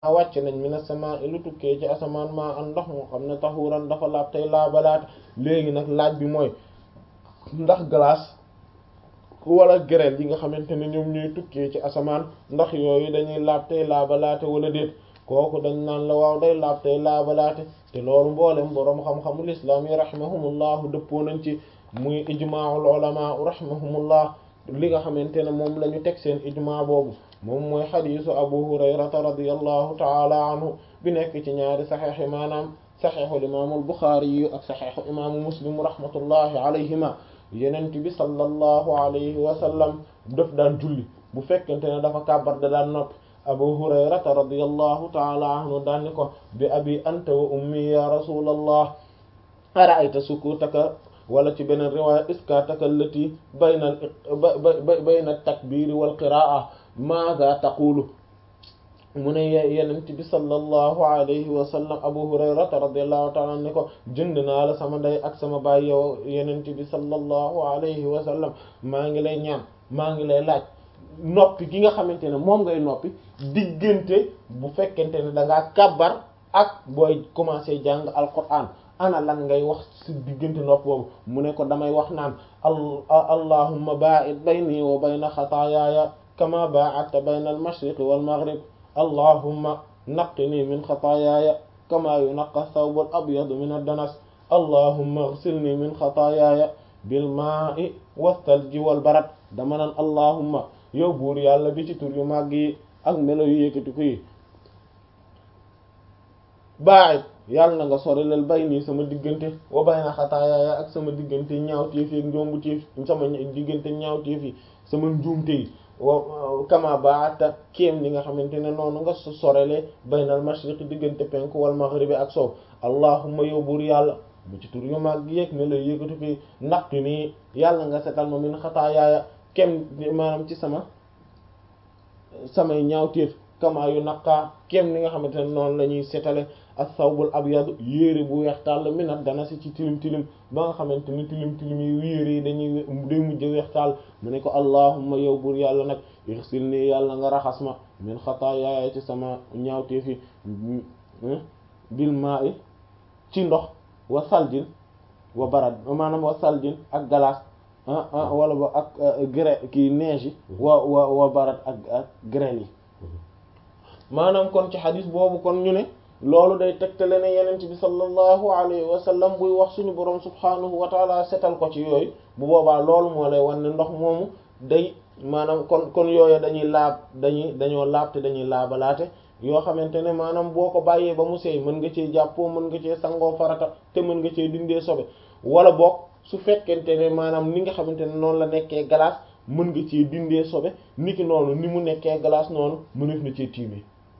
wàcc nañ mina sama lu tukkee ci asamaan maa an ndox moo xam ne taxuran dafa laab tey laabalaate léegi nag laaj bi mooy ndax glace wala grêle yi nga xamante ne ñoom ñooy tukkee ci asamaan ndax yooyu dañuy laab tey laabalaate wala déet kooku dañ naan la waaw day laab tey laabalaate te loolu mboolem boroom xam-xamul islaam yi rahimahumullahu dëppoo nañ ci muy ijmaa'ul ulama rahimahumullah li nga xamante ne moom la ñu teg seen ijmaa boobu moom mooy xadiisu abu hurayrata radiyallahu taala anhu bi nekk ci ñaari saxeex yi maanaam saxeexul imaamul buxaari yu ak saxeexu imaamu muslim rahmatullahi alayhima yenent bi sallallahu alayhi wa sallam daf daan julli bu fekkente ne dafa kàbbar da daan noppi abu hurayrata radiyallahu taala anhu daan ni ko bi abi anta wa ummi ya rasulallah ara'ayta sukutaka wala ci beneen riwaaya iskataka allati bayna bayna takbiri wal qiraa maada taqulu mu ne yenent bi sallallahu alayhi wa sallam abu hurayrata radiyallahu ta'ala anhu ne ko jënd naa la sama ndey ak sama baay yow yenent bi sallallahu alayhi wa sallam maa ngi lay ñaan maa ngi lay laaj noppi gi nga xamante ne moom ngay noppi diggante bu fekkente ne da ngaa kàbbar ak booy commencer jàng alquran ana lan ngay wax ci diggante nopp boobu mu ne ko damay wax naan allahumma ba'id bayni wa bayna xataayaaya kama ba'adta bayna al-mashriqi wal maghrib allahumma naqqini min xataayaaya kama yunaqqa thawbu al-abyadu min ad-danas allahumma ighsilni min xataayaaya bil maa'i wath-thalji wal barad dama naan allahumma yow buur yàlla bi ci tur yu màgg yi ak melo yu yëkkati ko yi ba'id yàlla na nga sorilal bayni sama diggante wa bayna xataayaaya ak sama diggante ñaawteef yi ak njombuteef sama diggante ñaawteef yi sama njuumte yi wa kama baata kéem li nga xamante ne noonu nga sorele baynal mashriq diggante penku wal maghribi ak sow allahumma yow buur yàlla bu ci tur yu mag yéeg ne lay yëkkatu fi naqi nii yàlla nga setal ma min xataayaaya kem maanaam ci sama samay ñaawteef kama yu naqaa kem li nga xamante ne noonu la ñuy setale as-sawbul abyad yére bu weex tàll minat dana si ci tilim tilim ba nga xamante ni tilim tilim yi yére yi dañuy day mujj weex tàll mu ne ko allahumma yow buur yàlla nag irsil nii yàlla nga raxas ma min xataayaaya ci sama ñaawteef yi bil ma'i ci ndox wa saljin wa barad maanaam wa saljin ak glace wala ba ak grêle kii neige yi wa wa wa barad ak ak grêle yi maanaam kon ci xadis boobu kon ñu ne loolu day tegtale ne yenent bi sallallahu alayhi wa sallam buy wax suñu boroom subhaanahu wa taala setal ko ci yooyu bu boobaa loolu moo lay wan ne ndox moomu day maanaam kon kon yooyu dañuy laab dañuy dañoo laab te dañuy laabalaate yoo xamante ne maanaam boo ko bàyyee ba mu seey mën nga cee jàppoo mën nga cee sangoo farata te mën nga cee dindee sobe wala boog su fekkente ne maanaam ni nga xamante ne noonu la nekkee glace mën nga cee dindee sobe niki noonu ni mu nekkee glace noonu mënef na cee tiimee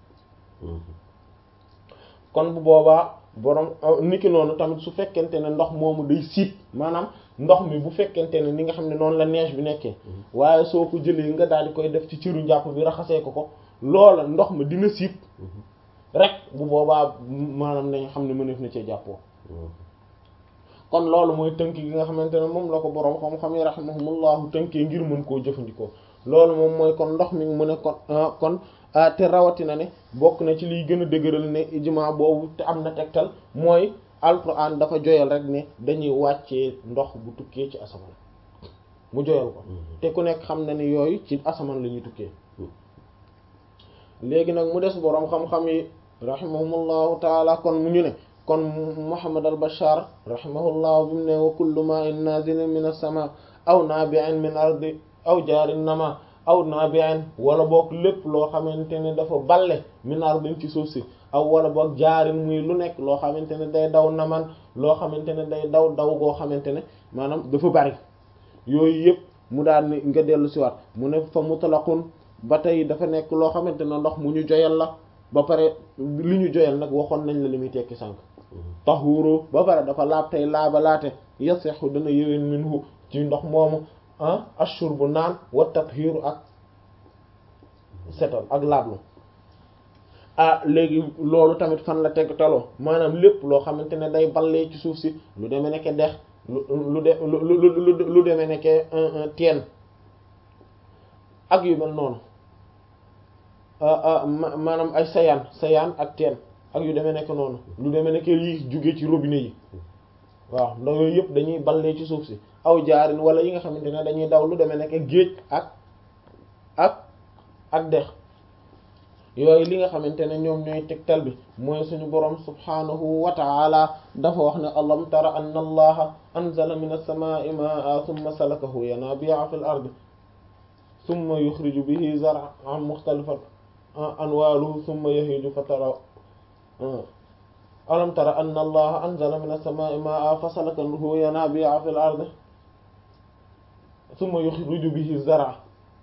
kon bu boobaa borom niki noonu tamit su fekkente ne ndox moomu day siit maanaam ndox mi bu fekkente ne ni nga xam ne noonu la neige bi nekkee waaye soo ko jëlee nga daal di koy def ci ciru njàpp bi raxasee ko ko loola ndox mi dina siit rek bu boobaa maanaam nañ xam ne mëneef na cee jàppoo kon loolu mooy tënk gi nga xamante ne moom la ko boroom xam-xam yi rahimahumullahu tënkee ngir mën koo jëfandikoo loolu moom mooy kon ndox mi mu ne kon kon te rawatina ne bokk na ci liy gën a dëgëral ne ijma boobu te am na tegtal mooy alquran dafa joyal rek ne dañuy wàccee ndox bu tukkee ci asamaan mu joyal ko te ku nekk xam na ni yooyu ci asamaan la ñuy tukkee léegi nag mu des boroom xam-xam yi rahimahumullahu taala kon mu ñu ne kon Muhammad al Bashar rahimahullahu bi mu ne wa kullu ma'in nazilin min as-sama aw nabi'in min ardi aw jaarin nama aw nabi'in wala boog lépp loo xamante ne dafa balle min ardin ci suuf si aw wala boog jaarin muy lu nekk loo xamante ne day daw naman loo xamante ne day daw daw goo xamante ne maanaam dafa bari yooyu yëpp mu daal ni nga dellu si waat mu ne fa mutlaqun ba tey dafa nekk loo xamante ne ndox mu ñu joyal la ba pare li ñu joyal nag waxoon nañ la li muy tekki sànq tahuru ba pare dafa laab tey laaba laate yasexu dana yëwén minhu ci ndox moomu ah ashurbu naan wa tathiru ak setal ak laablu ah léegi loolu tamit fan la teg taloo maanaam lépp loo xamante ne day ballee ci suuf si lu demee nekke dex lu lu de lu lu lu demee nekke teen ak yu mel noonu maanaam ay sayaan sayaan ak teen ak yu demee nekk noonu lu demee nekk yi jugee ci robinet yi waaw ndax yooyu yëpp dañuy ballee ci suuf si aw jaarin wala yi nga xamante ne dañuy daw lu demee nekk géej ak ak ak dex yooyu li nga xamante ne ñoom ñooy tegtal bi mooy suñu borom subhanahu wa ta'ala dafa wax ne alam tara anna allaha anzala min as-samaa'i ma'a thumma salakahu yanabi'a fil ardi thumma yukhriju bihi zar'an mukhtalifan anwaluhu thumma yahiju fatara alam tara anna allaha anzala min as-samaa'i ma'a fasalakahu yanabi'a fil ardi thumma yukhriju bihi zar'an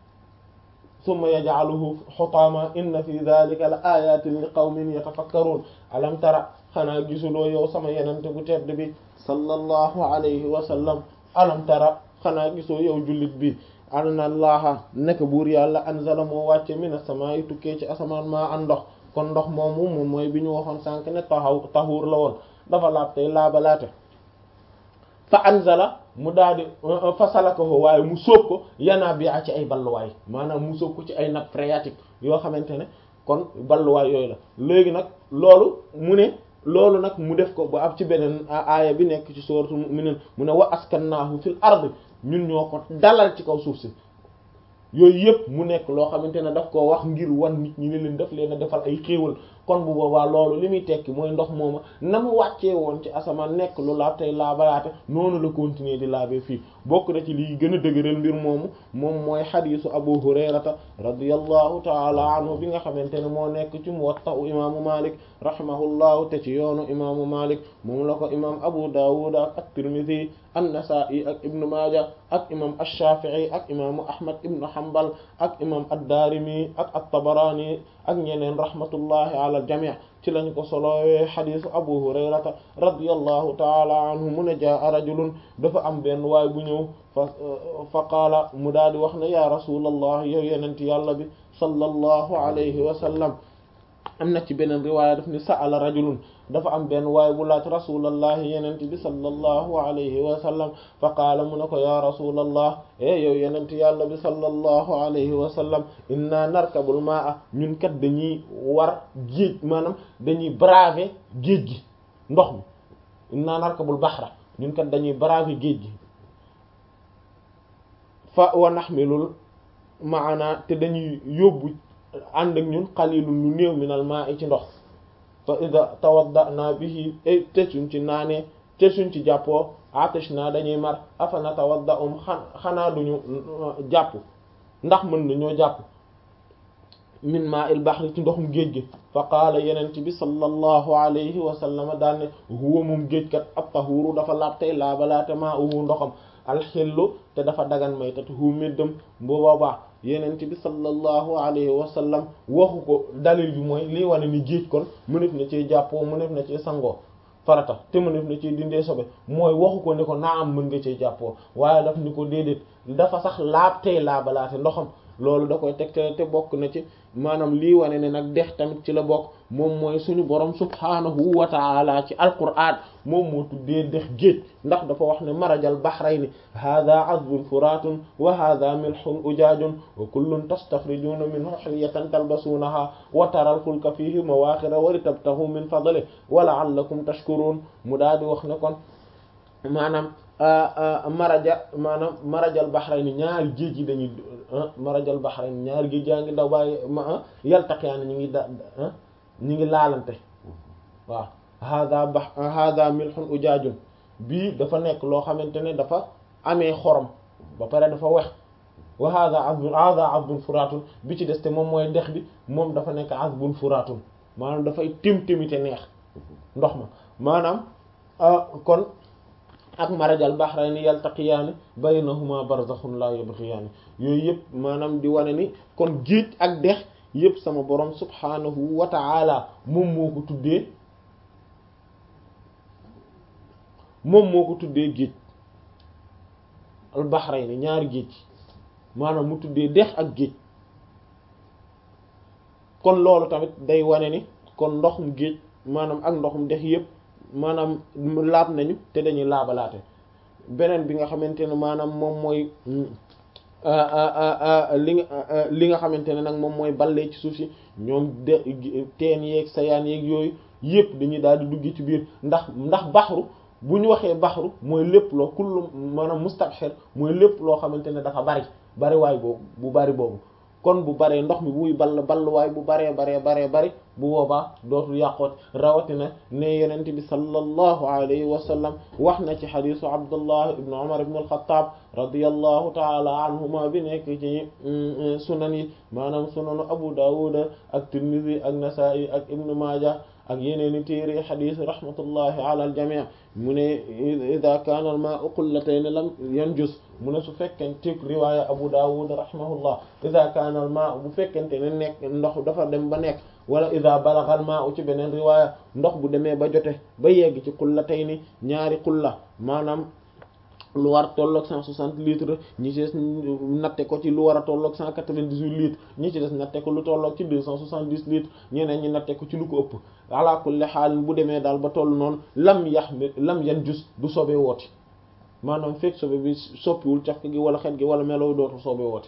summa yaj'aluhu hutama inna fi dhalika la ayatin li qawmin yatafakkarun alam tara xanaa gisuloo yow sama yenente bu tedd bi sallallahu alayhi wa sallam alam tara xanaa gisoo yow jullit bi anna allaha nekk buur yàlla anzala moo wàcce mina samaa'i tukkee ci asamaan maa an ndox kon ndox moomu moom mooy bi ñu waxoon sànk ne taxaw taxuur la woon dafa laab tey laabalaate fa anzala mu daal di fa salakahu waaye mu sóob ko yanaa bi ci ay balluwaay maanaam mu sóob ko ci ay nappe phréatique yoo xamante ne kon balluwaay yooyu la léegi nag loolu mu ne loolu nag mu def ko ba ab ci beneen aaya bi nekk ci sourate Mu'minun mu ne wa askannaahu fil ardi ñun ñoo ko dalal ci kaw suuf si yooyu yëpp mu nekk loo xamante ne daf koo wax ngir wan nit ñi ne leen daf leen a defal ay xéewal kon bu boobaa loolu li muy tekki mooy ndox mooma na mu wàccee woon ci asamaan nekk lu laab tey laabalaate noonu la continuer di laabee fii bokk na ci liy gën a dëgëral mbir moomu moom mooy xadiisu abu hurayrata radiyallahu taala anhu bi nga xamante ne moo nekk ci muwatta u imaamu malik rahimahullahu te ci yoonu imaamu malik moom la ko imaam abu dawud ak at-tirmidhi an-nasa'i ak ibnu maaja ak imam ash-shafi'i ak imaamu ahmad ibnu hanbal ak imam ad-darimi ak at-tabarani ak ñeneen rahmatullahi ala al-jami' ci lañ ko solowee xadisu abu hurayrata radiyallahu taala anhu mu ne jaa rajulun dafa am benn waay bu ñëw fa fa qaala mu daal di wax ne ya rasulallah yow yenenti yàlla bi sallallahu alayhi wa sallam am na ci beneen riwaaya daf ni sa'ala rajulun dafa am benn waay bu laaj rasulallahi yenente bi sallallahu alayhi wa sallam fa qaala mu ne ko ya rasulallah e yow yenente yàlla bi sallallahu alayhi wa sallam inna narkabul ma'a ñun kat dañuy war géej maanaam dañuy braver géej gi ndox mi inna narkabul bahra ñun kat dañuy braver géej gi fa wa nahmilul maana te dañuy yóbbu ànd ak ñun qalilun lu néew minal ma'i ci ndox fa ida tawaddana bihi te suñ ci naanee te suñ ci jàppoo atashna dañuy mar afana tawadda um xanaa duñu jàpp ndax mën nañoo jàpp min ma'il bahri ci ndoxum géej gi fa qaala yenent bi sallallahu alayhi wa sallam daal ne huwa moom géej kat ab tahuru dafa laab tey laabalaate maa uhu ndoxam alxillu te dafa dagan may tati hu méddam bu boobaa yenent bi sallallahu alayhi wa sallam waxu ko dalil bi mooy lii wane ni géej kon mënef na ci jàppoo mënef na ci sangoo farata te mënef na ci dindee sobe mooy waxu ko ni ko naa am mën nga ci jàppoo waaye daf ni ko déedéet dafa sax laab tey laabalaate ndoxam loolu da koy teg te bokk na ci maanaam lii wane ne nag dex tamit ci la bokk moom mooy suñu borom subhaanahu wa taala ci alquraan moom moo tuddee dex géej ndax dafa wax ne marajal bahrayni hadha azbun furatun wa hadha milhun ujaajun wa kullun tastakhrijuna minhu hilyatan talbasunaha wa taral fulka fihi mawaakhira wa litabtaghu min fadlihi wa la'allakum tashkurun mu daal di wax ne kon maanaam maraja maanaam marajal bahrayni ñaari géej yi dañuy marajal bahrayni ñaari géej yaa ngi daw bàyyi ma yaltaqiyaani ñu ngi da ñu ngi laalante waaw hada ba hada milhun ujaajun bii dafa nekk loo xamante ne dafa amee xorom ba pare dafa wex wa hada azbun hada azbun furatun bi ci des te moom mooy dex bi moom dafa nekk azbun furatun maanaam dafay tim timite neex ndox ma maanaam kon ak marajal bahrayni yaltaqiyaani baynahuma barzakhun la yabghiyaani yooyu yëpp maanaam di wane ni kon géej ak dex yëpp sama borom subhanahu wa ta'ala moom moo ko tuddee moom moo ko tuddee géej al bahrayni ñaari géej maanaam mu tuddee dex ak géej kon loolu tamit day wane ni kon ndoxum géej maanaam ak ndoxum dex yëpp maanaam laab nañu te dañuy laabalaate beneen bi nga xamante ne maanaam moom mooy li nga li nga xamante ne nag moom mooy ballee ci suuf si ñoom de teen yeeg sayaan yeeg yooyu yëpp dañuy daal di dugg ci biir ndax ndax baxru bu ñu waxee baxru mooy lépp loo kullu maanaam mustabxir mooy lépp loo xamante ne dafa bari bari waay boobu bu bari boobu kon bu baree ndox mi buy ball balluwaay bu baree baree baree bari bu boobaa dootul yàqoot rawatina ne yonent bi sallallahu alayhi wa sallam wax na ci xadisu abdullah ibn umar ibn al-khattab radiyallahu taala anhuma bi nekk ci sunan yi maanaam sunanu abu dawud ak tirmidhi ak nasa'i ak ibn majah ak yeneeni téere xadis rahmatullahi ala aljamii mu ne ida kaana al maa'u qullatayn lam yanjus mu ne su fekkente riwaaya abu dawud rahimahullah ida kaana al maa'u bu fekkente ne nekk ndox dafa dem ba nekk wala ida balagha al maa'u ci beneen riwaaya ndox bu demee ba jote ba yegg ci qullatayni ñaari qulla maanaam lu war tolloog cent soixante litres ñi ci des natte ko ci lu war a tolloog cent quatre-vingt-dix-huit litres ñi ci des natte ko lu tolloog ci deux cent soixante-dix litres ñeneen ñi natte ko ci lu ko ëpp ala kulli xaal bu demee daal ba toll noonu lam yax mi lam yan jus du sobe wooti maanaam fekk sobe bi soppiwul cafka gi wala xet gi wala melow dootul sobe wooti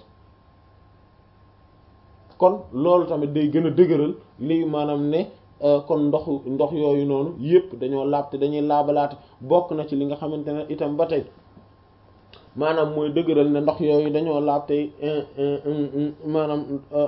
kon loolu tamit day gën a dëgëral lii maanaam ne kon ndoxu ndox yooyu noonu yépp dañoo laab te dañuy laabalaate bokk na ci li nga xamante ne itam ba tey maanaam mooy dëgëral ne ndox yooyu dañoo laab tey maanaam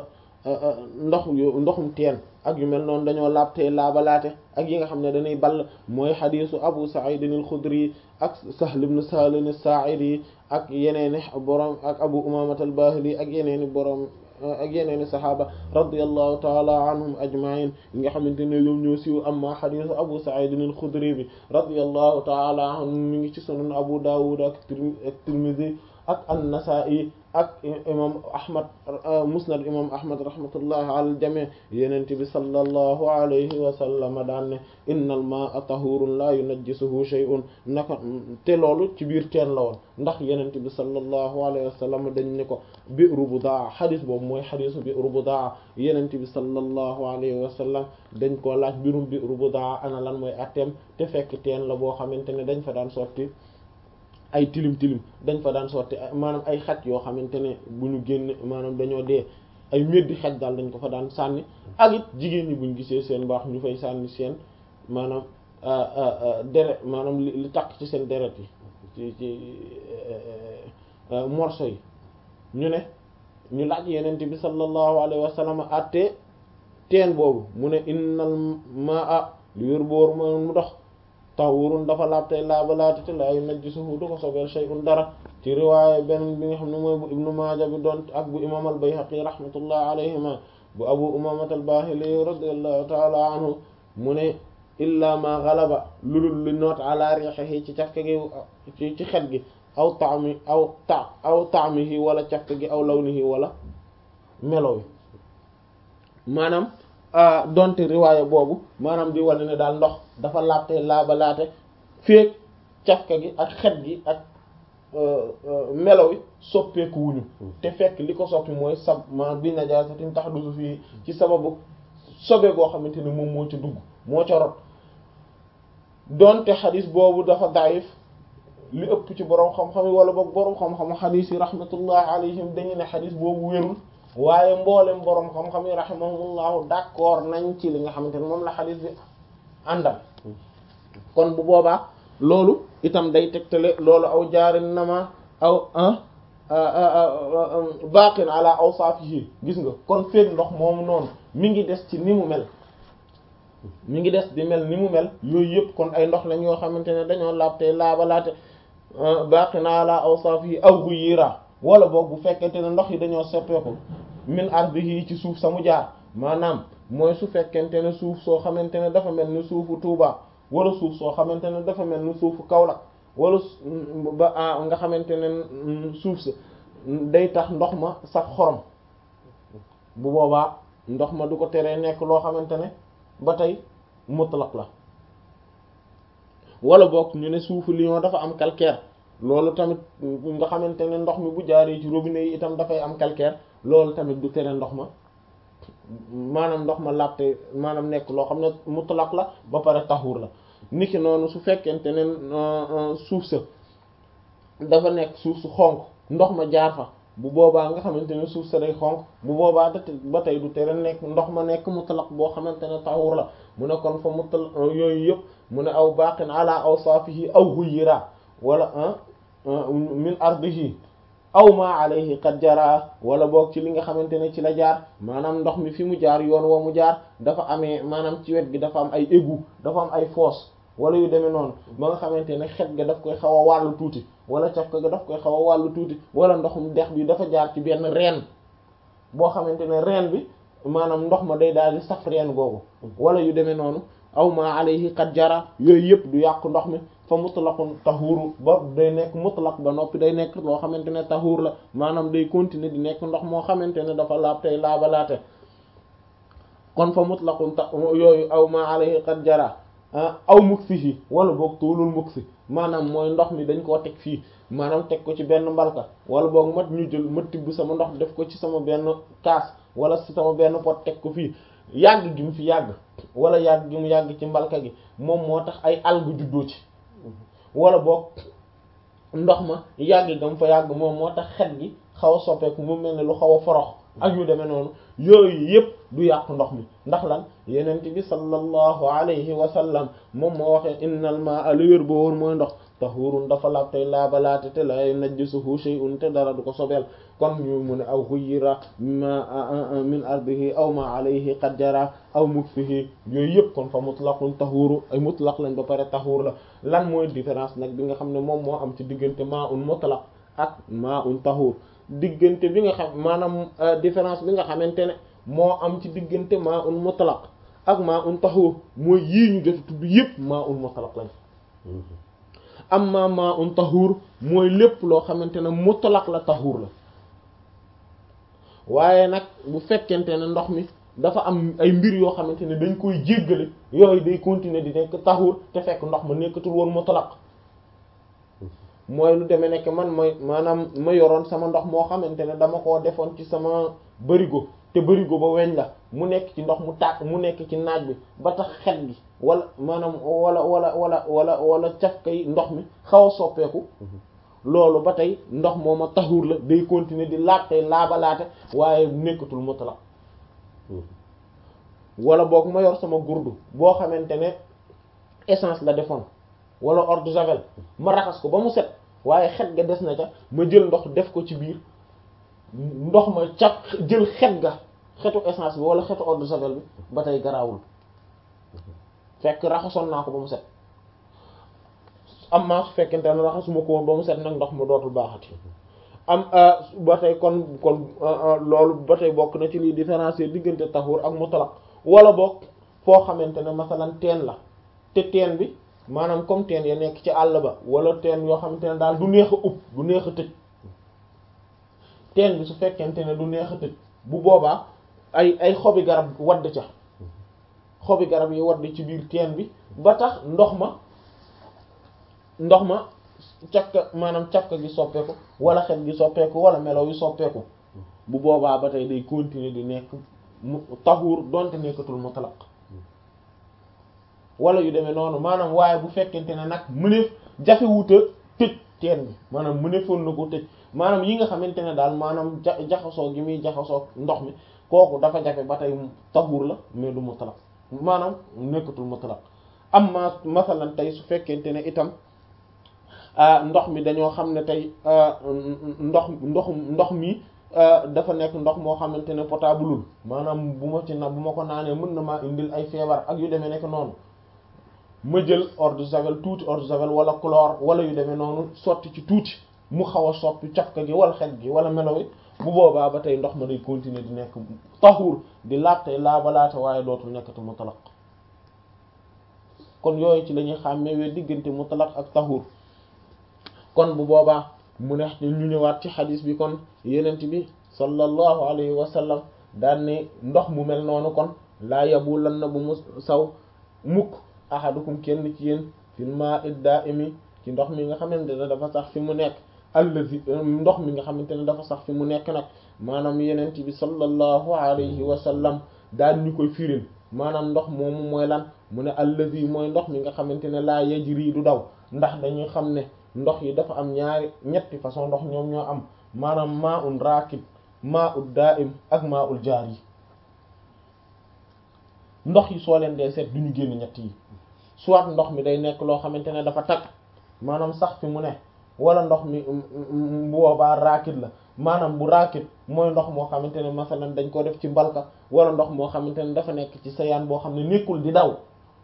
ndox yu ndoxum teen ak yu mel noonu dañoo laab tey laabalaate ak yi nga xam ne dañuy ball mooy xadiisu abu sa'id al-khudri ak sahl ibn salim as-sa'idi ak yeneeni borom ak abu umamat al-bahili ak yeneeni borom ak yeneeni saxaaba radiyallahu taala anhum ajma'in yi nga xamante ne ñoom ñoo siiw amma xadiisu abu sa'id al-khudri bi radiyallahu taala anhu mi ngi ci sunan abu dawud ak tirmidhi ak an-nasa'i ak imam ahmad musnad imam ahmad rahmatullahi ala al-jami' yenente bi sallallahu alayhi wa sallam daan ne innal ma'a tahurun la yunajjisuhu shay'un naka te loolu ci biir teen la woon ndax yenente bi sallallahu alayhi wa sallam dañ ne ko bi'ru budaa xadis boobu mooy xadisu bi'ru budaa yenente bi sallallahu alayhi wa sallam dañ koo laaj birum bi'ru budaa ana lan mooy atteem te fekk teen la boo xamante ne dañ fa daan sotti ay tilim tilim dañ fa daan sotti maanaam ay xaj yoo xamante ne bu ñu génn maanaam dañoo dee ay meddi xaj daal dañ ko fa daan sànni ak it jigéen ñi buñ gisee seen baax ñu fay sànni seen maanaam deret maanaam li li takk ci seen deret yi ci ci morceau yi ñu ne ñu laaj yenente bi sallallahu alayhi wa sallam atte teen boobu mu ne innal maa li wér booru ma mu dox tahurun dafa laab tey laabalaate te laa yunajjisuhu du ko sobeel shay'un dara ci riwaaya benn bi nga xam ne mooy bu ibnu maaja bi doon ak bu imam al bayhaqi rahmatullah alayhima bu abu umamat al bahili radiyallahu taala anhu mu ne illa ma galaba lulul li noot ala rihihi ci cafka gi ci ci xet gi aw taami aw ta aw taamihi wala cafka gi aw lawnihi wala melo wi maanaam donte riwaaya boobu maanaam di wane ne daal ndox dafa laabte laabalaate féeg cafka gi ak xet gi ak melo wi soppeeku wuñu te fekk li ko soppi mooy sab ma bi najaasatin tahdusu fii ci sababu sobe goo xamante ne moom moo ca dugg moo ca rot donte xadis boobu dafa daif li ëpp ci boroom xam-xam yi wala boog boroom xam-xam xadis yi rahmatullah alayhim dañu ne xadis boobu wérul waaye mboolem boroom xam-xam yi rahimahumullahu d'accord nañ ci li nga xamante ne moom la xadis bi àndal kon bu boobaa loolu itam day tegtale loolu aw jaarin nama aw baqin ala awsafihi gis nga kon feeg ndox moomu noonu mi ngi des ci ni mu mel mi ngi des di mel ni mu mel yooyu yëpp kon ay ndox lañ yoo xamante ne dañoo laab tey laabalaate baqin ala awsafihi aw ghuyira wala boog bu fekkente ne ndox yi dañoo soppeeku min ardihi ci suuf samu jaar maanaam mooy su fekkente ne suuf soo xamante ne dafa mel ni suufu Touba wala suuf soo xamante ne dafa mel ni suufu Kaolack wala ba nga xamante ne suuf sa day tax ndox ma sax xorom bu boobaa ndox ma du ko teree nekk loo xamante ne ba tey mutlaq la wala boog ñu ne suufu Lyon dafa am calcaire loolu tamit nga xamante ne ndox mi bu jaaree ci robinet yi itam dafay am calcaire loolu tamit du tere ndox ma maanaam ndox ma laabte maanaam nekk loo xam ne mutlaq la ba pare taxuur la niki noonu su fekkente ne suuf sa dafa nekk suuf su xonq ndox ma jaar fa bu boobaa nga xamante ne suuf sa day xonq bu boobaa da ba tey du tere nekk ndox ma nekk mutlaq boo xamante ne tahur la mu ne kon fa mutlaq yooyu yëpp mu ne aw baqin ala awsafihi aw huyira wala min ardihi aw ma alayhi qad jara wala boog ci li nga xamante ne ci la jaar maanaam ndox mi fi mu jaar yoon wa mu jaar dafa amee maanaam ci wet gi dafa am ay égout dafa am ay fosse wala yu demee noonu ba nga xamante ne xet ga daf koy xaw a wàllu tuuti wala caf ga daf koy xaw a wàllu tuuti wala ndoxum dex bi dafa jaar ci benn reen boo xamante ne reen bi maanaam ndox ma day daal di saf reen googu wala yu demee noonu aw ma alayhi qad jara yooyu yëpp du yàqu ndox mi fa mutlaqun tahuru ba day nekk mutlaq ba noppi day nekk loo xamante ne tahur la maanaam day continuer di nekk ndox moo xamante ne dafa laab tey laabalaate kon fa mutlaqun ta yooyu aw ma alayhi qad jara aw muksihi wala boog tuulul muksi maanaam mooy ndox mi dañ koo teg fii maanaam teg ko ci benn mbalka wala boog mat ñu jël ma tibb sama ndox def ko ci sama benn kaas wala ci sama benn pot teg ko fii yàgg gi mu fi yàgg wala yàgg gi mu yàgg ci mbalka gi moom moo tax ay algues juddoo ci wala boog ndox ma yàgg gam fa yàgg moom moo tax xet gi xaw a soppeeku mu mel ne lu xaw a forox ak yu demee noonu yooyu yëpp du yàq ndox mi ndax lan yenent bi sallallahu alayhi wa sallam moom moo waxee innal ma'a li wér boo wóor mooy ndox tahurun dafa laab tey laabalaate te la najjisuhu shay'un te dara du ko sobeel kon ñu mu ne aw xuyyira ma min ardihi aw ma alayhi qad jara aw mukfihi yooyu yëpp kon fa mutlaqun tahuru ay mutlaq lañ ba pare tahur la lan mooy différence nag bi nga xam ne moom moo am ci diggante ma'un mutlaq ak ma'un tahur diggante bi nga xam maanaam différence bi nga xamante ne moo am ci diggante ma'un mutlaq ak ma'un tahur mooy yii ñu jot tudd yëpp ma'un mutlaq lañ amma ma'un tahur mooy lépp loo xamante ne mutlaq la tahur la waaye nag bu fekkente ne ndox mi dafa am ay mbir yoo xamante ne dañ koy jéggale yooyu day continuer di nekk tahur te fekk ndox ma nekkatul woon mutlaq mooy lu demee nekk man mooy maanaam ma yoroon sama ndox moo xamante ne dama koo defoon ci sama bërigo te bërigo ba weñ la mu nekk ci ndox mu tàkk mu nekk ci naaj bi ba tax xet gi wala maanaam wala wala wala wala wala cafkay ndox mi xaw a soppeeku loolu ba tey ndox mooma taxuur la day continuer di laab tey laabalaate waaye nekkatul mutlaq wala boog ma yor sama gurdu boo xamante ne essence la defoon wala eau de javel ma raxas ko ba mu set waaye xet ga des na ca ma jël ndox def ko ci biir ndox ma ca jël xet ga xetu essence bi wala xetu eau de javel bi ba tey garaawul fekk raxasoon naa ko ba mu set am maa su fekkente ne raxasuma ko woon ba mu set nag ndox ma dootul baaxati am ba tey kon kon loolu ba tey bokk na ci liy différencier diggante tahur ak mutlaq wala bokk foo xamante ne masalan teen la te teen bi maanaam comme teen ya nekk ci àll ba wala teen yoo xamante ne daal du neex a ub du neex a tëj teen bi su fekkente ne du neex a tëj bu boobaa ay ay xobi garab wadd ca xobi garab yi wadd ci biir teen bi ba tax ndox ma ndox ma cafka maanaam cafka gi soppeeku wala xet gi soppeeku wala melaw yi soppeeku bu boobaa ba tey day continuer di nekk mu taxuur donte nekkatul mutlaq wala yu demee noonu maanaam waaye bu fekkente ne nag mëneef jafewuta tëj teen bi maanaam mëneefoon na ko tëj maanaam yi nga xamante ne daal maanaam ja jaxasoo gi muy jaxasoo ndox mi kooku dafa jafe ba tey taxuur la mais du mutlaq maanaam nekkatul mutlaq am ma masalan tey su fekkente ne itam ndox mi dañoo xam ne tey ndox ndox ndox mi dafa nekk ndox moo xamante ne potableul maanaam bu ma ci na bu ma ko naanee mën na maa indil ay feebar ak yu demee nekk noonu ma jël eau de javel tuuti eau de javel wala chlore wala yu demee noonu sotti ci tuuti mu xaw a soppi cafka gi wala xet gi wala melo wi bu boobaa ba tey ndox ma day continuer di nekk taxuur di laab tey laabalaate waaye dootul nekkati mutlaq kon yooyu ci la ñuy xàmmee diggante mutlaq ak taxuur kon bu boobaa mu ne ñu ñëwaat ci xadis bi kon yenent bi sallallahu alayhi wa sallam daan ne ndox mu mel noonu kon laa yabu lan na bu mu saw mukk ahadukum kenn ci yéen fil ma'i da'imi ci ndox mi nga xamante ne dafa sax fi mu nekk allazi ndox mi nga xamante ne dafa sax fi mu nekk nag maanaam yenent bi sallallahu alayhi wa sallam daan ñu koy firil maanaam ndox moomu mooy lan mu ne allazi mooy ndox mi nga xamante ne laa yajri du daw ndax dañuy xam ne ndox yi dafa am ñaari ñetti façon ndox ñoom ñoo am maanaam maa un raakid maa ul daa'im ak maa ul jaar yi ndox yi soo leen dee seet du ñu génn ñett yi soit ndox mi day nekk loo xamante ne dafa tag maanaam sax fi mu ne wala ndox mi bu boobaa raakid la maanaam bu raakid mooy ndox moo xamante ne masalan dañ ko def ci mbalka wala ndox moo xamante ne dafa nekk ci sayaan boo xam ne nekkul di daw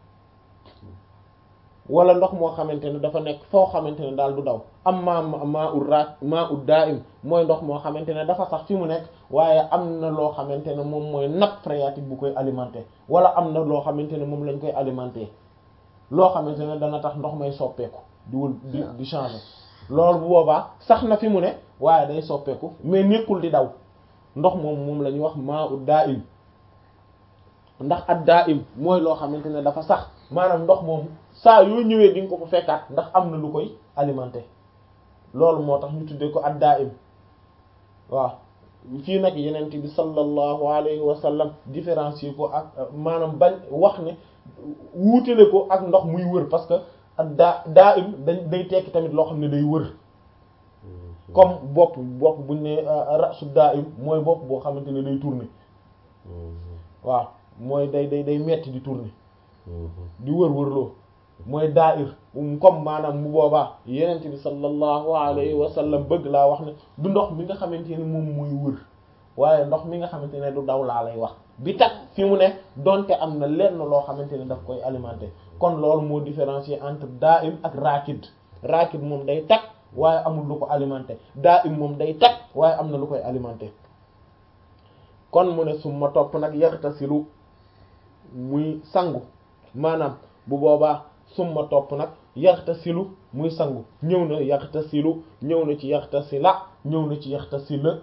wala ndox moo xamante ne dafa nekk foo xamante ne daal du daw am maa maa ut raa maa ut daa'im mooy ndox moo xamante ne dafa sax fi mu nekk waaye am na loo xamante ne moom mooy nappe phréatique bu koy alimenter wala am na loo xamante ne moom lañ koy alimenter loo xamante ne dana tax ndox may soppeeku di wul di di changer loolu bu boobaa sax na fi mu ne waaye day soppeeku mais nekkul di daw ndox moom moom la ñuy wax maa ut daa'im ndax at daa'im mooy loo xamante ne dafa sax maanaam ndox moom saa yoo ñëwee di nga ko fa fekkaat ndax am na lu koy alimenter loolu moo tax ñu tuddee ko ad daa'im waaw fii nag yenent bi sallallahu alayhi wa sallam différencier ko ak maanaam bañ wax ne wuutale ko ak ndox muy wër parce que ad daa daa'im dañ day tekki tamit loo xam ne day wër comme bopp bopp buñ ne rasu daa'im mooy bopp boo xamante ne day tourner waaw mooy day day day metti di tourner di wër wërloo mooy daa'ir comme maanaam bu boobaa yenent bi sallallahu alayhi wa sallam bëgg laa wax ne du ndox mi nga xamante ne moom mooy wër waaye ndox mi nga xamante ne du daw laa lay wax bi tax fi mu ne donte am na lenn loo xamante ne daf koy alimenter kon loolu moo différencier entre daa'im ak raakid raakid moom day tag waaye amul lu ko alimenter daa'im moom day tag waaye am na lu koy alimenter kon mu ne suma topp nag yaxtasilu muy sangu maanaam bu boobaa summa topp nag yaxtasilu muy sangu ñëw na yaxtasilu ñëw na ci yaxtasila ñëw na ci yaxtasila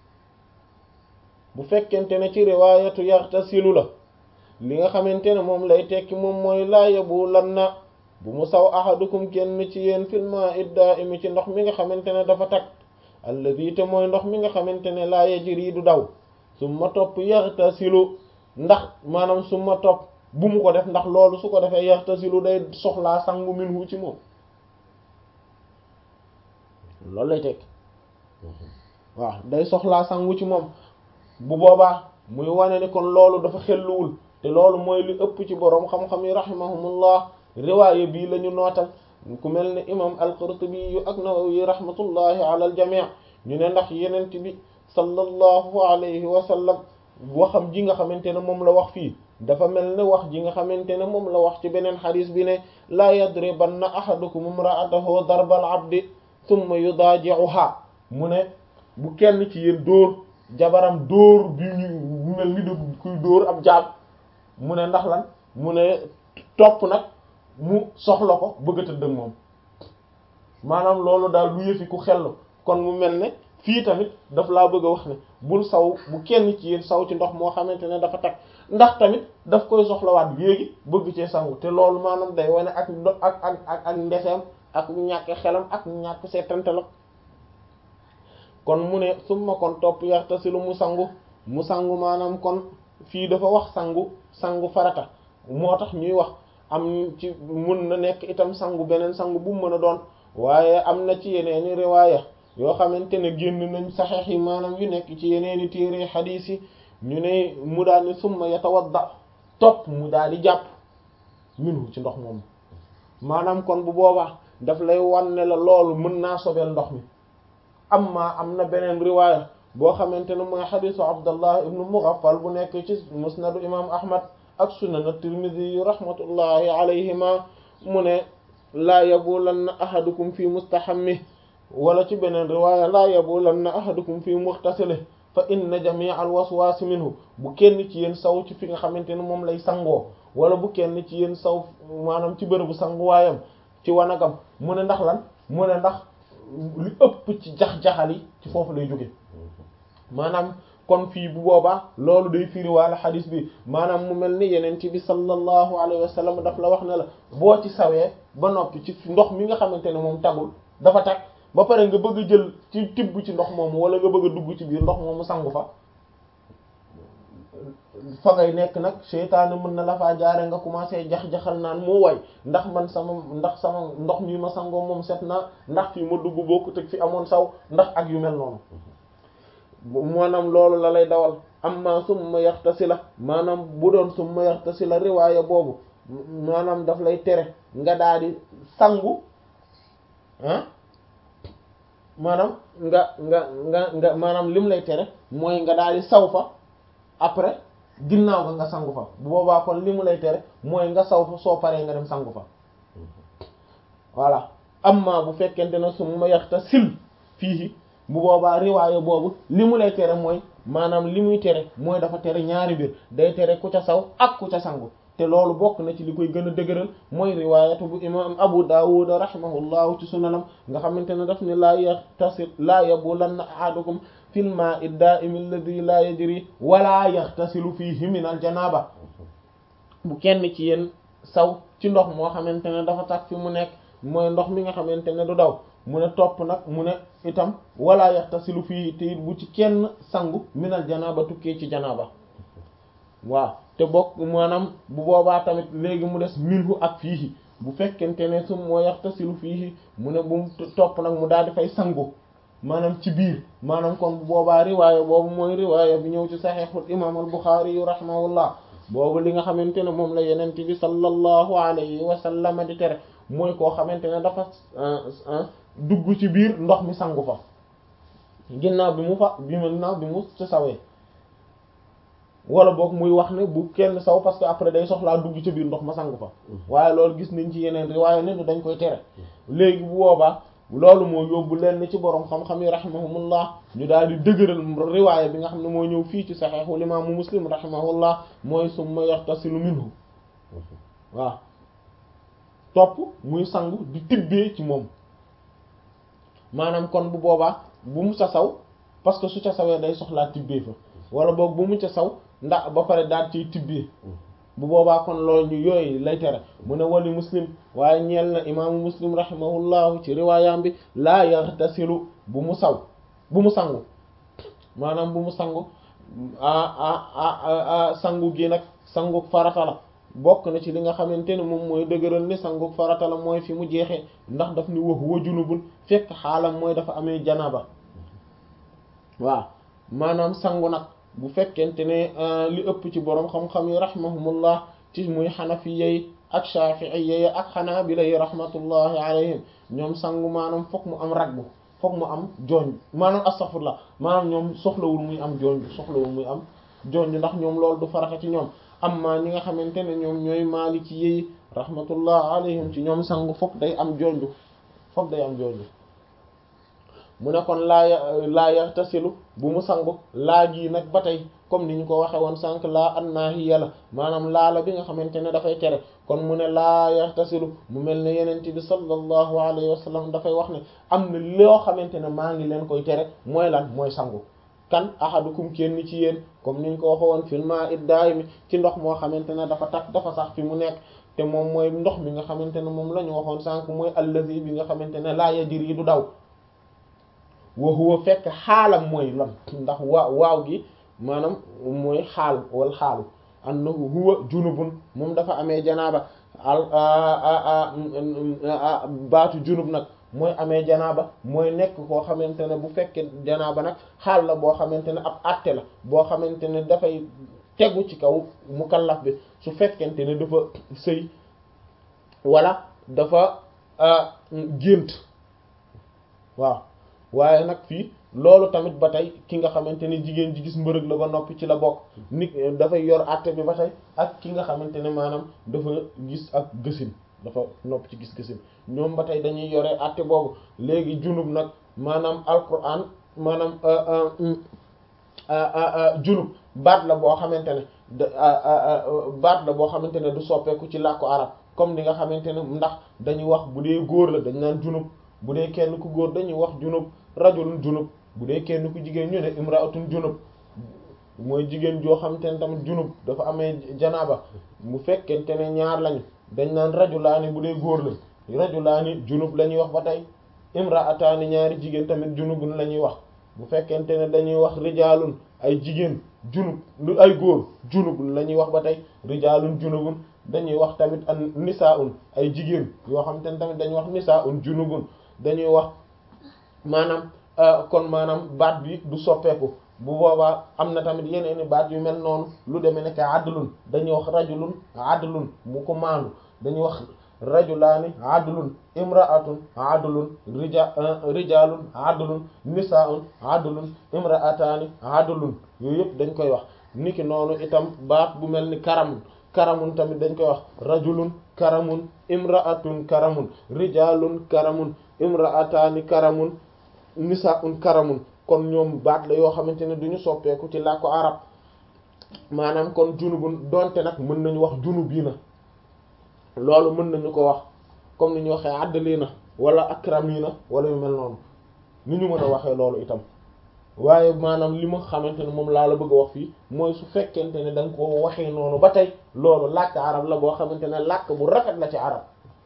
bu fekkente ne ci riwaayatu yaxtasilu la li nga xamante ne moom lay tekki moom mooy laa yabu lan na bu mu saw ahadukum kenn ci yéen filma idda imi ci ndox mi nga xamante ne dafa tag alladi te mooy ndox mi nga xamante ne laa yajri du daw summa topp yaxtasilu ndax maanaam summa topp bu mu ko def ndax loolu su ko defee yaxtasilu day soxlaa sangu minhu ci moom loolu lay tekki waaw day soxlaa sangu ci moom bu boobaa muy wane ni kon loolu dafa xelluwul te loolu mooy li ëpp ci boroom xam-xam yi rahimahumullah riwaaye bii la ñu nootal ku mel ne imam al-Qurtubi yu ak Nawawi rahmatullahi ala al jamii ñu ne ndax yenent bi sallallahu alayhi wa sallam waxam ji nga xamante ne moom la wax fii dafa mel ne wax ji nga xamante ne moom la wax ci beneen xadis bi ne laa yadribanna ahadukum imra'atahu darbal abdi thumma yudaaji'uha mu ne bu kenn ci yéen dóor jabaram dóor bi ñu mel ni de kuy dóor ab jaab mu ne ndax lan mu ne topp nag mu soxla ko bëgg a tëdd ak moom maanaam loolu daal lu yëfi ku xellu kon mu mel ne fii tamit daf laa bëgg a wax ne bul saw bu kenn ci yéen saw ci ndox moo xamante ne dafa tag ndax tamit daf koy soxlawaat léegi bëgg cee sangu te loolu maanaam day wane ak ak ak ak ak ndeseem ak ñàkk xelam ak ñàkk seetantalam kon mu ne summa kon topp yaxtasilu mu sangu mu sangu maanaam kon fii dafa wax sangu sangu farata moo tax ñuy wax am ci mun na nekk itam sangu beneen sangu bu mu mën a doon waaye am na ci yeneeni riwaaya yoo xamante ne génn nañ saxeex yi maanaam yu nekk ci yeneeni téere xadiis yi ñu ne mu daal ni summa yatawadda topp mu daal di jàpp minhu ci ndox moomu maanaam kon bu boobaa daf lay wan ne la loolu mën naa sobeel ndox mi amma am na beneen riwaaya boo xamante ne mooy xadiisu abdallah ibnu mughaffal bu nekk ci musnadu imam ahmad ak sunan at-tirmidhi yu rahmatullahi alayhima mu ne laa yabulanna ahadukum fi mustahammi wala ci beneen riwaaya laa yabulanna ahadukum fi mughtasili fa inna jamii al waswaasi minhu bu kenn ci yéen saw ci fi nga xamante ne moom lay sangoo wala bu kenn ci yéen saw maanaam ci bërëbu sanguwaayam ci wanagam mu ne ndax lan mu ne ndax li ëpp ci jax-jaxal yi ci foofu lay jóge maanaam kon fii bu boobaa loolu day firiwaale xadis bi maanaam mu mel ni yeneen ci bi sallallahu alayhi wa sallam daf la wax ne la boo ci sawee ba noppi ci ndox mi nga xamante ne moom tagul dafa tag ba pare nga bëgg a jël ci tibb ci ndox moomu wala nga bëgg a dugg ci biir ndox moomu sangu fa fa ngay nekk nag seytaane mën na la faa jaare nga commencé jax-jaxal naan moo way ndax man sama ndax sama ndox mi ma sangoo moom set na ndax fi ma dugg bokku teg fi amoon saw ndax ak yu mel noonu maanaam loolu la lay dawal amma summa yaxtasila maanaam bu doon summa yaxtasila riwaaya boobu maanaam daf lay tere nga daal di sangu ah maanaam nga nga nga nga maanaam lim lay tere mooy nga daal di saw fa après ginnaaw ga nga sangu fa bu boobaa kon li mu lay tere mooy nga saw fa soo paree nga dem sangu fa voilà amma bu fekkente ne summa yaxtasil fii bu boobaa riwaaya boobu li mu lay tere mooy maanaam li muy tere mooy dafa tere ñaari mbir day tere ku ca saw ak ku ca sangu te loolu bokk na ci li koy gën a dëgëral mooy riwaayatu bu imam Abu Dawud rahimahullahu ci sunanam nga xamante ne daf ne laa yaxtasil laa yabulanna ahadukum fil ma'i da'im alladhi la yajri wala yaxtasilu fihi min al janaba bu kenn ci yéen saw ci ndox moo xamante ne dafa tax fi mu nekk mooy ndox mi nga xamante ne du daw mu ne topp nag mu ne itam wala yaxtasilu fii te it bu ci kenn sangu minal janaaba tukkee ci janaaba waaw te bokk maanaam bu boobaa tamit léegi mu des minhu ak fiihi bu fekkente ne su moo yaxtasilu fiihi mu ne bu mu topp nag mu daal di fay sangu maanaam ci biir maanaam kon bu boobaa riwaaya boobu mooy riwaaya bi ñëw ci saxiixul imaam al Buxaari yu rahimahullah boobu li nga xamante ne moom la yenent bi sallallahu alayhi wa sallam di tere mooy koo xamante ne dafa dugg ci biir ndox mi sangu fa ginnaaw bi mu fa bi mu ginnaaw bi mu ci sawee wala boog muy wax ne bu kenn saw parce que après day soxlaa dugg ci biir ndox ma sangu fa waaye loolu gis nañ ci yeneen riwaaye ne dañ koy tere léegi bu boobaa loolu moo yóbbu leen ci boroom xam-xam yi rahimahumullah ñu daal di dëgëral riwaaye bi nga xam ne moo ñëw fii ci saxiixul imaamu muslim rahimahullah mooy summa yaxtasilu minhu waaw topp muy sangu di tibbee ci moom maanaam kon bu boobaa bu mu ca saw parce que su ca sawee day soxlaa tibbee fa wala boog bu mu ca saw ndax ba pare daal ciy tibbee bu boobaa kon loolu ñu yooyu lay tere mu ne wali muslim waaye ñeel na imaamu muslim rahimahullahu ci riwaayam bi laa yaxtasilu bu mu saw bu mu sangu maanaam bu mu sangu a sangu gi nag sangu farata la bokk na ci li nga xamante ne moom mooy dëgëral ni sangu farata la mooy fi mu jeexee ndax daf ni wax wa junubun fekk xaalam mooy dafa amee janaba waaw maanaam sangu nag bu fekkente ne li ëpp ci boroom xam-xam yi rahimahumullah ci muy xanafiya yi ak shafi'iyya yi ak xanaabila yi rahmatullahi alayhim ñoom sangu maanaam fokk mu am ragbu fokk mu am jooñ maanaam astaghfirullah maanaam ñoom soxlawul muy am jooñ soxlawul muy am jooñ ndax ñoom loolu du farata ci ñoom amma ñi nga xamante ne ñoom ñooy maaliki yi rahmatullah alayhim ci ñoom sangu fokk day am jonju fokk day am jonju mu ne kon laa laa yaxtasilu bu mu sangu laa gi nag ba tey comme ni ñu ko waxe woon sànq laa annaahiya la maanaam laala bi nga xamante ne dafay tere kon mu ne laa yaxtasilu mu mel ne yenent bi sallallahu alayhi wa sallam dafay wax ne am na loo xamante ne maa ngi leen koy tere mooy lan mooy sangu kan ahadukum kenn ci yéen comme niñ ko waxe woon filma iddaay mi ci ndox moo xamante ne dafa takk dafa sax fi mu nekk te moom mooy ndox mi nga xamante ne moom la ñu waxoon sànq mooy allazi bi nga xamante ne laa yajri du daw wa huwa fekk xaalam mooy lan ndax waa waaw gi maanaam mooy xaal wal xaalu annahu huwa junubun moom dafa amee janaaba al baatu junub nag mooy amee janaaba mooy nekk koo xamante ne bu fekkee janaaba nag xaal la boo xamante ne ab àtte la boo xamante ne dafay tegu ci kaw mukallaf bi su fekkente ne dafa sëy wala dafa gént waaw waaye nag fii loolu tamit ba tey ki nga xamante ne jigéen ji gis mbërëg la ba noppi ci la bokk nit dafay yor àtte bi ba tey ak ki nga xamante ne maanaam dafa gis ak gësin dafa nopp ci gis gësin ñoom ba tey dañuy yore àtte boobu léegi junub nag maanaam alquran maanaam junub baat la boo xamante ne baat la boo xamante ne du soppeeku ci làkku arab comme ni nga xamante ne ndax dañuy wax bu dee góor la dañ naan junub bu dee kenn ku góor dañuy wax junub rajulun junub bu dee kenn ku jigéen ñu ne imraatun junub mooy jigéen joo xamante ne tamit junub dafa amee janaaba bu fekkente ne ñaar lañu dañ naan rajulaani bu dee góor la rajulaani junub la ñuy wax ba tey imraataani ñaari jigéen tamit junubun la ñuy wax bu fekkente ne dañuy wax rijaalun ay jigéen junub lu ay góor junub la ñuy wax ba tey rijaalun junubun dañuy wax tamit an nisaa'un ay jigéen yoo xam te ne tamit dañuy wax nisaa'un junubun dañuy wax maanaam kon maanaam baat bi du soppeeku bu boobaa am na tamit yeneen i baat yu mel noonu lu demee nekk adlun dañuy wax rajulun adlun mu ko maandu dañuy wax rajulaani adlun imra'atun adlun rija rijalun adlun nisaa'un adlun imra'ataani adlun yooyu yëpp dañ koy wax niki noonu itam baat bu mel ni karamun karamun tamit dañ koy wax rajulun karamun imra'atun karamun rijalun karamun imra'ataani karamun nisaa'un karamun kon ñoom baat la yoo xamante ne duñu soppeeku ci làkku arab maanaam kon junubun donte nag mën nañu wax junubiina loolu mën nañu ko wax comme ni ñu waxee àddaliina wala akramiina wala yu mel noonu ni ñu mën a waxee loolu itam waaye maanaam li ma xamante ne moom laa la bëgg a wax fii mooy su fekkente ne da nga ko waxee noonu ba tey loolu làkk arab la boo xamante ne làkk bu rafet la ci arab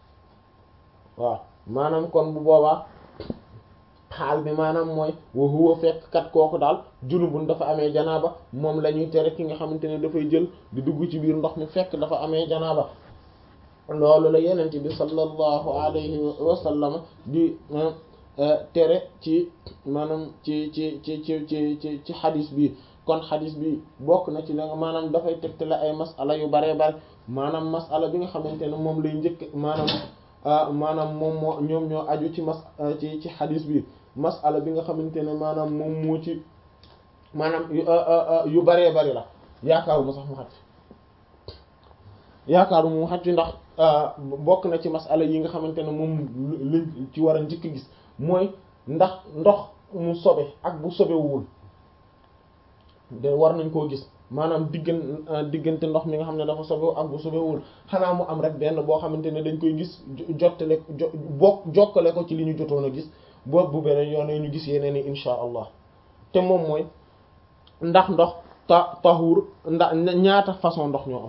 waaw maanaam kon bu boobaa xaal bi maanaam mooy wa huwa fekk kat kooku daal junubun dafa amee janaaba moom la ñuy tere ki nga xamante ne dafay jël di dugg ci biir ndox mi fekk dafa amee janaaba loolu la yenente bi sallallahu alayhi wa sallam di tere ci maanaam ci ci ci ci ci ci ci xadis bi kon xadis bi bokk na ci la nga maanaam dafay tegte la ay masala yu baree bare maanaam masala bi nga xamante ne moom lay njëkk maanaam maanaam moom moo ñoom ñoo aju ci mas ci ci xadis bi masala bi nga xamante ne maanaam moom moo ci maanaam yu baree bari la yaakaaru ma sax mu xat yaakaaru mu xat ndax bokk na ci masala yi nga xamante ne moom liñ ci war a njëkk gis mooy ndax ndox mu sobe ak bu sobewul de war nañ koo gis maanaam diggan diggante ndox mi nga xam ne dafa sobewu ak bu sobewul xanaa mu am rek benn boo xamante ne dañ koy gis jottale jo bokk jokkale ko ci li ñu jotoon a gis boobu bu beneen yoon ñu gis yeneen i insha allah te moom mooy ndax ndox ta taxuur ndax ñaata façon ndox ñoo am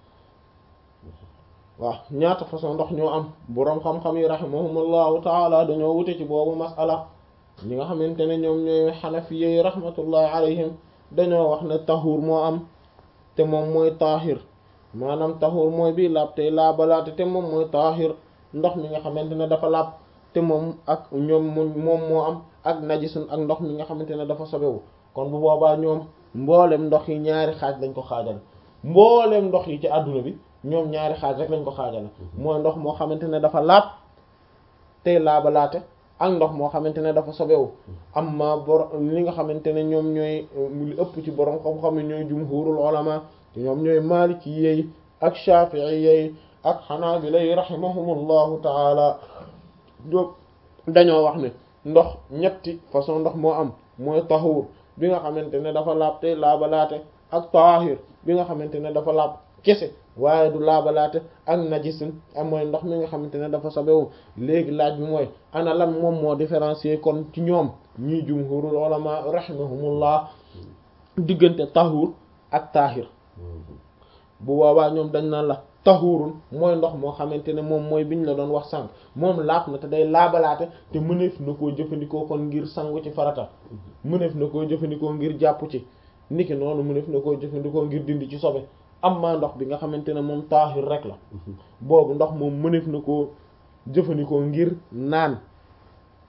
waaw ñaata façon ndox ñoo am boroom xam-xam yi rahimahumullahu taala dañoo wute ci boobu masala ñi nga xamante ne ñoom ñooy xanafiye yi rahmatullahi alayhim dañoo wax ne taxuur moo am te moom mooy taahir maanaam taxuur mooy bii laab tey laabalaate te moom mooy taahir ndox mi nga xamante ne dafa laab te moom ak ñoom moom moo am ak najisun ak ndox mi nga xamante ne dafa sobewu kon bu boobaa ñoom mboolem ndox yi ñaari xaaj lañ ko xaajal mboolem ndox yi ci àdduna bi ñoom ñaari xaaj rek lañ ko xaajal mooy ndox moo xamante ne dafa laab tey laabalaate ak ndox moo xamante ne dafa sobewu amma bor li nga xamante ne ñoom ñooy li ëpp ci borom xam-xam yi ñooy jumhurul ulama te ñoom ñooy maliki yi ak shafi'i yi ak xanaabila yi rahimahumullahu taala dañoo wax ne ndox ñetti façon ndox moo am mooy tahuur bi nga xamante ne dafa laab tey laabalaate ak taahir bi nga xamante ne dafa laab kese waaye du laabalaate ak najisin ak mooy ndox mi nga xamante ne dafa sobewu léegi laaj bi mooy ana lan moom moo différencier kon ci ñoom ñii jumhurul ulama rahimahumullah diggante tahuur ak taahir bu boobaa ñoom dañ naan la tahuurun mooy ndox moo xamante ne moom mooy biñ la doon wax sànq moom laab na te day laabalaate te mëneef na koo jëfandikoo kon ngir sangu ci farata mëneef na koo jëfandikoo ngir jàpp ci niki noonu mëneef na koo jëfandikoo ngir dindi ci sobe amma ndox bi nga xamante ne moom taahir rek la boobu ndox moom mëneef na koo jëfandikoo ngir naan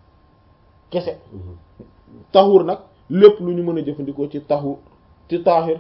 kese taxur nag lépp lu ñu mën a jëfandikoo ci taxu ci taahir